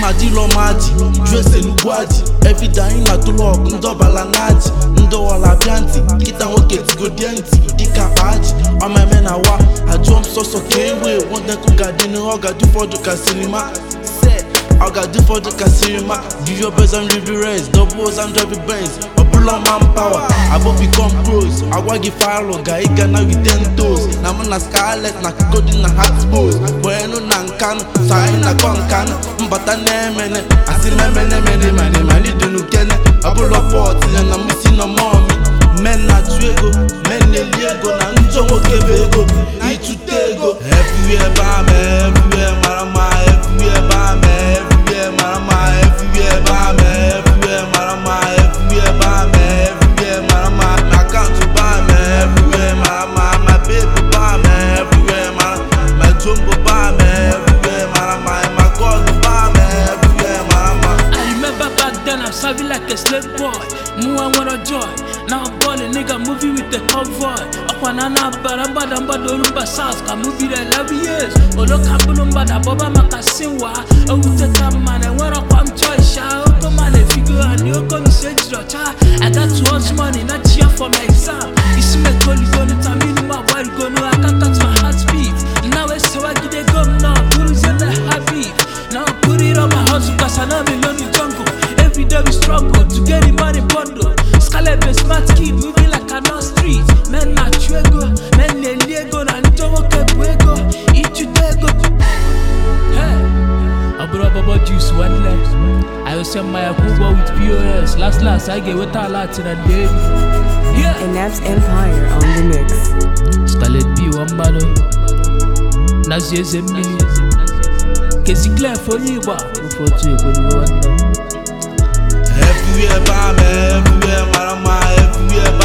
ma dịlọ maji jụ ese n'ugwu aji evide anyị na-atụlụ ọgụ ndị ọbala na aji ndị ọwala bịa ntị nkịta nwoke tigodie ntị dịka akpa aji ọmeme na wa ajụọ m sọsọ ka ewe nwodekụ ga-adị n'ihu ọ ga-adị ụfọdụ ka sinima se ọ ga-adị ụfọdụ ka sinima give your best and live the rest doubles and drive the benz ọbụla man power abụ become pros agwa gị falụ ga ịga na with ten toes na mụ na scarlet na golden na hatbos bụenu na nkanụ so anyị na-akọ nkanụ mbata na-emene asị memene mene mane mali dịnụ kene ọbụla pọt ya na mụsi na mọmi men na-atụ ego men na-eli ego na njọ nwoke bụ ego ịtụta ego everywhere ba me everywhere mara mma everywhere ba me everywhere mara mma everywhere ba me everywhere mara mma everywhere ba me everywhere mara mma my account ba me everywhere mara mma my baby ba me everywhere mara my jumbo ba me everywhere mara mma my god ba me everywhere mara mma I remember back then I'm serving like a slave boy. Mu I wanna joy. Now I'm balling, nigga moving with the convoy. Up and ana baramba damba dorumba south. Ka movie the 11 years. Olo kabulumba da boba makasinwa. Oh with the man and when I come choice. Oko man a figure and you come say cha. I got too much money, not cheer for my exam. You see me gonna gonna tell me my boy gonna I can't touch my heartbeat. Now it's so I get a gum now. Who's in the habit? Now I put it on my hustle cause I know me love the jungle Every day we struggle to get the money bundle Scarlet a smart kid moving like an on street Men na chuego, men ne liego na njomo kebuego Ichu dego Hey Abura baba juice one left I will send my Akuba with POS Last last I get with a lot in a day Yeah And that's Empire on the mix. Scarlet B one battle Nazi eze mmiri Kezi Clef onye Igba Ofe otu ekwe n'iwe nwanne Everywhere by me, everywhere, mara, everywhere by